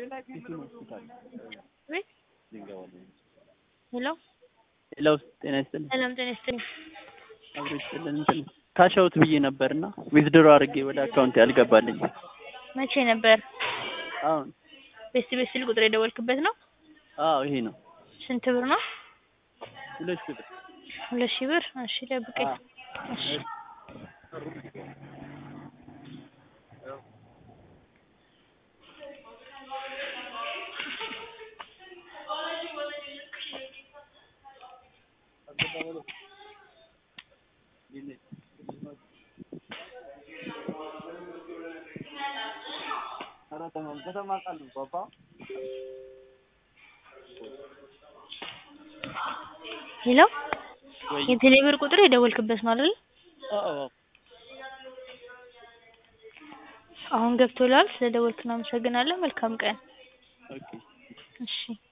ወይ ሄሎ ሄሎ ጤና ይስጥልኝ። ሰላም ጤና ይስጥልኝ። አብሮ ይስጥልን። እንትን ካሻውት ብዬ ነበርና ዊዝድሮ አድርጌ ወደ አካውንት ያልገባልኝ መቼ ነበር? አሁን ቤት ቤት ስል ቁጥር የደወልክበት ነው? አዎ ይሄ ነው ስንት ብር ነው? ሁለት ሺህ ብር ሁለት ሺህ ብር። እሺ ጠብቀኝ። አዎ። እሺ ሄሎ ወይ የቴሌ ብር ቁጥር የደወልክበት ነው አይደል? አዎ አሁን ገብቶላል። ስለደወልክ እናመሰግናለን። መልካም ቀን። ኦኬ እሺ